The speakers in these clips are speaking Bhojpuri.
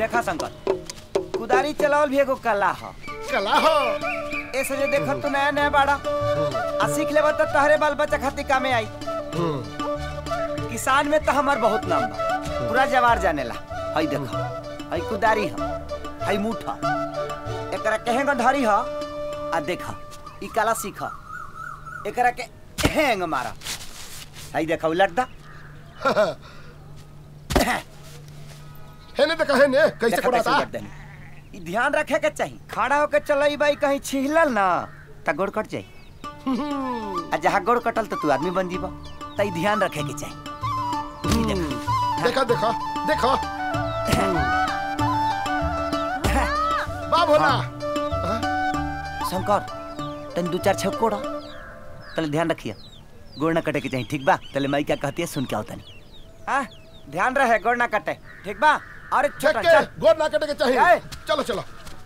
देखा शंकर कुदारी चलावल भी एगो कला ह कला हो ऐसे जे देखत तू नया नया बाड़ा आ सीख लेबा त तहरे बाल बच्चा खातिर कामे आई किसान में तो हमार बहुत नाम बा पूरा जवार जानेला हई देखो हई कुदारी ह हई मुठा एकरा कहेंग धरी ह आ देखा ई कला सीख एकरा के हैंग मारा हई देखा उलट दा है ने देखा है ने कैसे देखा कोड़ाता उलट देनी। ई ध्यान रखे के चाहिए खड़ा होके चलई बाई कहीं छिहलल ना त गोड़ कट जाई आ जहाँ गोड़ कटल तो तू आदमी बन जीबा त ई ध्यान रखे के चाहिए ई देखा देखा देखा देखा बा भोला शंकर तन दो चार छप कोड़ा तले ध्यान रखिए गोड़ ना कटे के चाहिए ठीक बा तले माई क्या कहती है सुन के आओ तनी हाँ ध्यान रहे गोड़ ना कटे ठीक बा और एक छक छोटा के चल गोद ना कटे के चाहिए आए। चलो चलो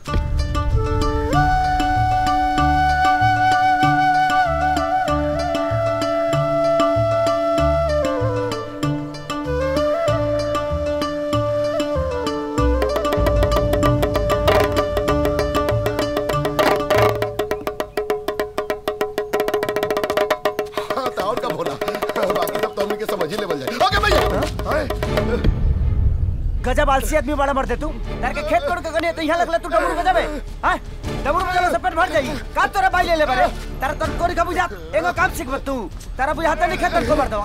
हाँ तो और का भोला बाकी सब तो हमने के समझ ही लेवल जाए ओके भैया आए। गजब आलसी आदमी बड़ा मरते तू तार के खेत कोड़ के गने तो यहाँ लगला तू डबरू बजाबे हां डबरू बजाबे से पेट भर जाई का तोरा बाई ले ले बारे तारा तन कोरी का बुझा एगो काम सीख तू तारा बुझाता नहीं खेत को मार दवा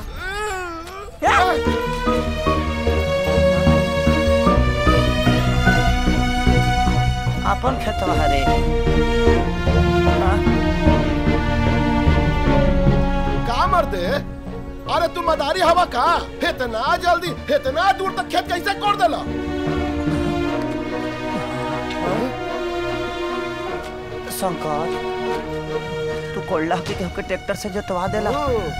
अपन खेतवा हरे हाँ? का मर दे अरे तू मदारी हवा का इतना जल्दी इतना दूर तक खेत कैसे कोड़ देला शंकर तू कोल्ला के के ट्रैक्टर से जोतवा देला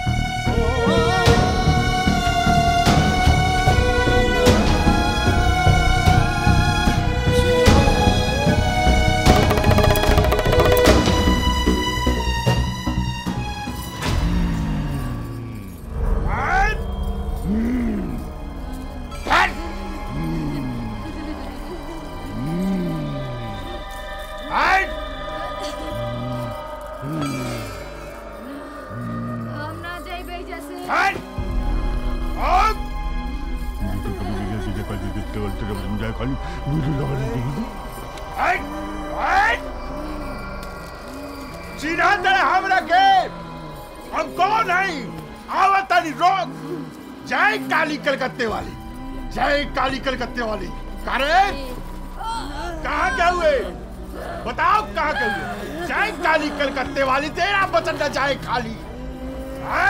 हम ना जाइबे जैसे सीधा तरह हमरा के हम कौन है आवतानी रोक जय काली कलकत्ते वाली जय काली कलकत्ते वाली करे कहाँ क्या हुए बताओ कहाँ क्या हुए जय काली कलकत्ते वाली तेरा बचन का जाए खाली हैं?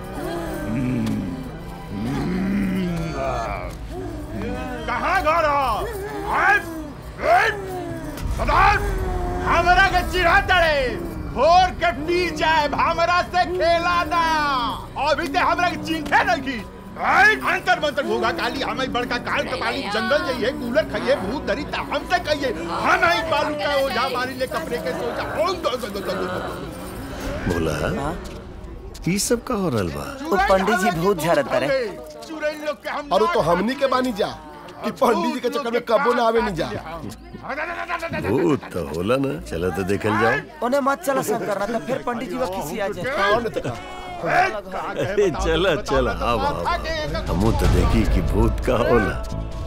कहाँ घर हो? हैं? हैं? बताओ हमरा के चिढ़ा तड़े भोर के पी जाए हमरा से खेला ना अभी ते हमरा के चिंते नहीं की आई, अंतर मंतर होगा काली हमें बड़का काल कपाली जंगल जाइए कूलर खाइए भूत धरी ता हमसे कहिए हम आई बालू का ओझा मारी ले कपड़े के सोचा ओं दो दो दो दो दो दो बोला ई सब का हो रहल बा वो पंडित जी भूत झड़त रे चुड़ैल लोग के हम अरे तो हमनी के बानी जा कि पंडित जी के चक्कर में कबो ना आवे नहीं जा भूत तो होला ना चलो तो देखल जाओ उन्हें मत चला शंकर ना तो फिर पंडित जी वो किसी आ जाए कौन है तका अरे चला चला अब अब हमू तो देखी कि भूत का होला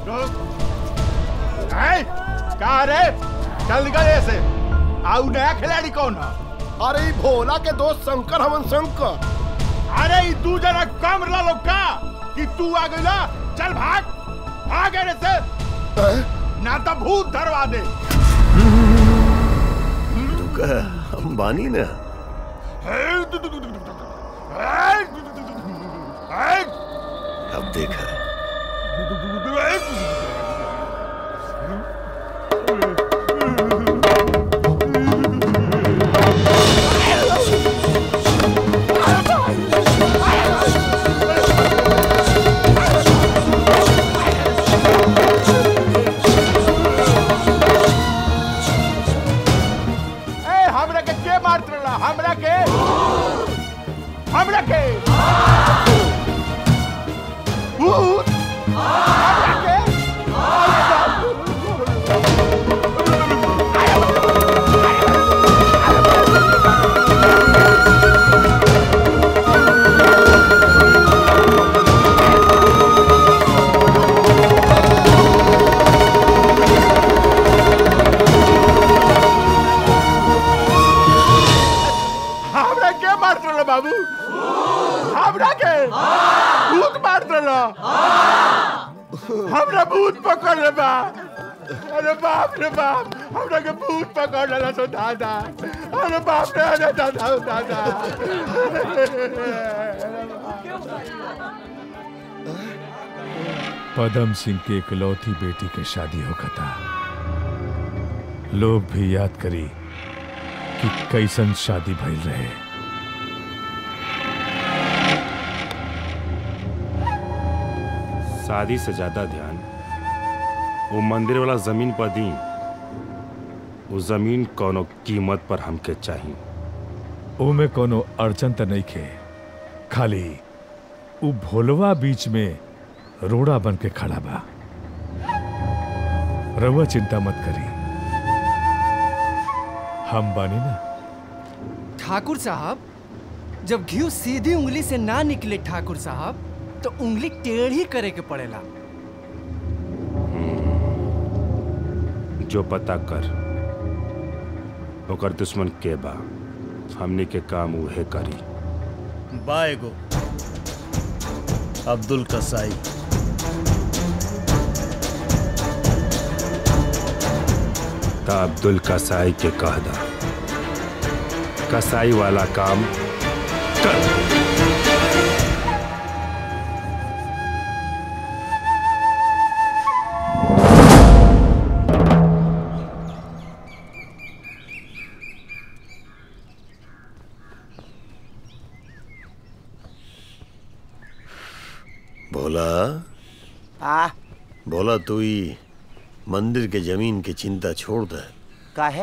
हैं? कहाँ रे चल गए से आउ नया खिलाड़ी कौन है अरे ई भोला के दोस्त शंकर हमन शंकर अरे ई तू जरा कम लो का कि तू आ गइला चल भाग भाग रे से हैं? ना तो भूत धरवा दे तू का हम बानी ना अब देखा ए हमरा के के मारत रहला हमरा के हमरा के भूत हमरा के ना हमरा भूत पकड़ ले बा अरे बाप रे बाप हमरा के भूत पकड़ लेला तो दादा अरे बाप रे अरे दादा ओ दादा पदम सिंह के इकलौती बेटी के शादी होखता लोग भी याद करी कि कैसन शादी भइल रहे शादी से ज्यादा ध्यान वो मंदिर वाला जमीन पर दी वो जमीन कोनो कीमत पर हमके चाहिए ओमे कोनो अड़चन त नहीं खे खाली उ भोलवा बीच में रोड़ा बन के खड़ा बा रउआ चिंता मत करी हम बानी ना ठाकुर साहब जब घी सीधी उंगली से ना निकले ठाकुर साहब तो उंगली टेढ़ी करे के पड़ेला जो पता कर ओकर दुश्मन के बा हमने के काम उहे करी बाएगो अब्दुल कसाई ता अब्दुल कसाई के कह दा कसाई वाला काम कर भोला आ भोला तू ही मंदिर के जमीन की चिंता छोड़ दे काहे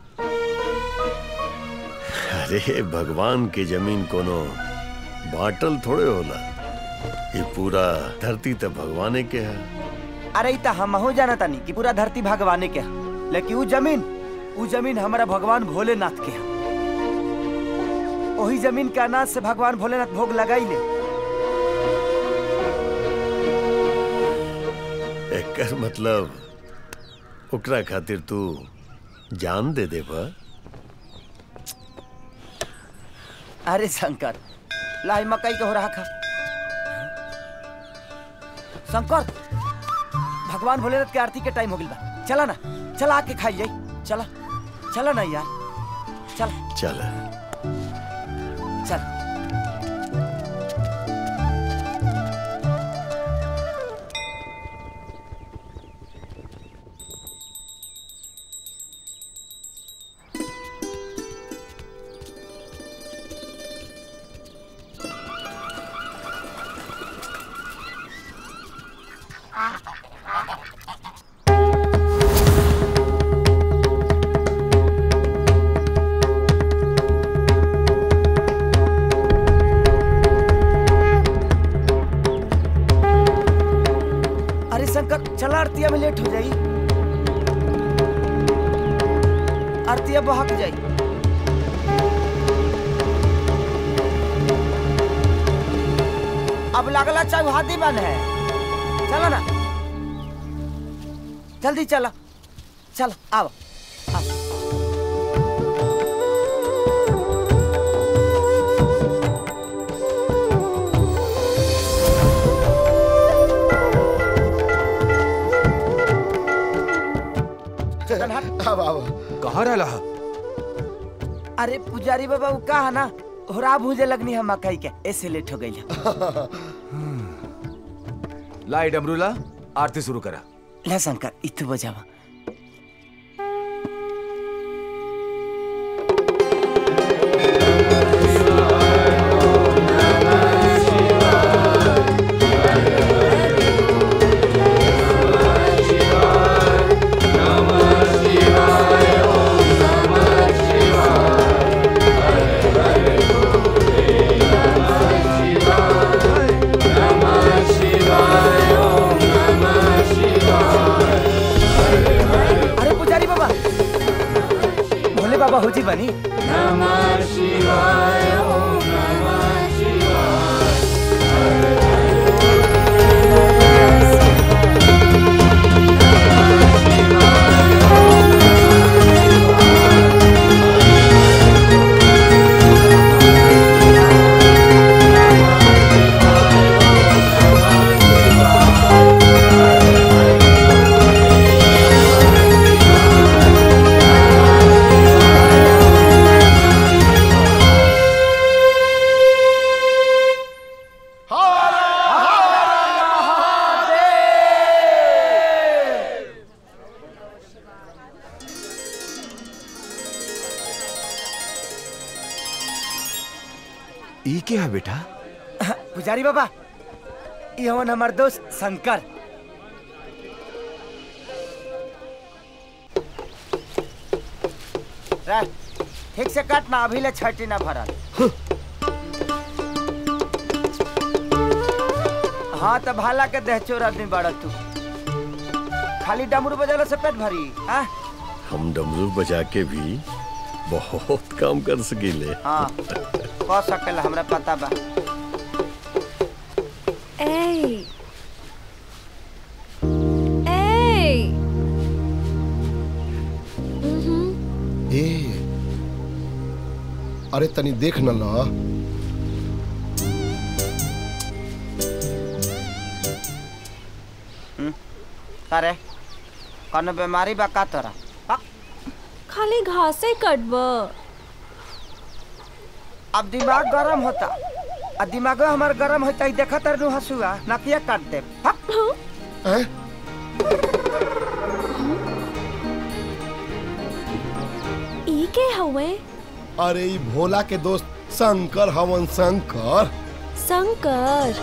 अरे भगवान की जमीन कोनो बाटल थोड़े होला ये पूरा धरती तो भगवाने के है अरे ई त हमहू जाना तानी कि पूरा धरती भगवाने के है लेकिन ऊ जमीन ऊ जमीन हमारा भगवान भोलेनाथ के है वही जमीन के अनाज से भगवान भोलेनाथ भोग लगाई ले एकर मतलब ओकरा खातिर तू जान दे दे बा अरे शंकर लाई मकई के हो रहा खा शंकर भगवान भोलेनाथ के आरती के टाइम हो गइल बा चला ना चला आके खाई जाई चला चला ना यार चल चल चल अरे शंकर चला आरतिया में लेट हो जाई आरतिया बहक जाई अब लगला चौहादी बन है चलो ना जल्दी चला चल आओ आओ। चल हट। अब आओ कहाँ रहला अरे पुजारी बाबा वो का है ना होरा भूजे लगनी है मकई के ऐसे लेट हो गई लाई डमरूला आरती शुरू करा ला शंकर इतु बजावा अरे पुजारी बाबा भोले बाबा हो जी बनी ई के है बेटा पुजारी बाबा ये हवन हमार दोस्त शंकर रे, ठीक से काट ना अभी ले छठी ना भरल हाँ तो भाला के देह चोर आदमी बड़ा तू खाली डमरू बजाला से पेट भरी हाँ हम डमरू बजा के भी बहुत काम कर सकीले हाँ कह सकेला हमरा पता बा ए ए ए अरे तनी देख न ला अरे कौनो बीमारी बा का तोरा हाँ? खाली घासे कटब अब दिमाग गरम होता आ दिमागो हमार गरम होता ही देखा तर नु हसुआ नकिया काट दे हाँ? हैं? ई के हवे अरे ई भोला के दोस्त शंकर हवन शंकर शंकर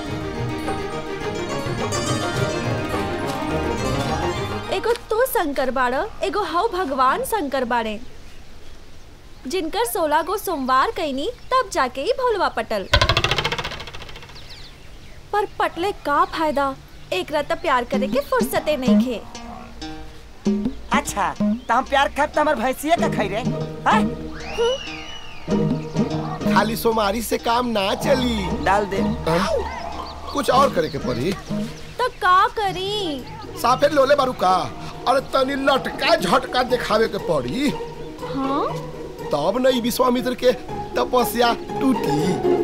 एगो तू शंकर बाड़ एगो हव भगवान शंकर बाड़े जिनकर सोलह गो सोमवार कैनी तब जाके ही भोलवा पटल पर पटले का फायदा एक रात प्यार करे के फुर्सते नहीं खे अच्छा तो हम प्यार खाब तो हमार भैंसिया का खाई रे हाँ? खाली सोमारी से काम ना चली डाल दे हैं? कुछ और करे के पड़ी तो का करी साफे लोले बारू का अरे तनी लटका झटका दिखावे के पड़ी हाँ तब न ई विश्वामित्र के तपस्या टूटी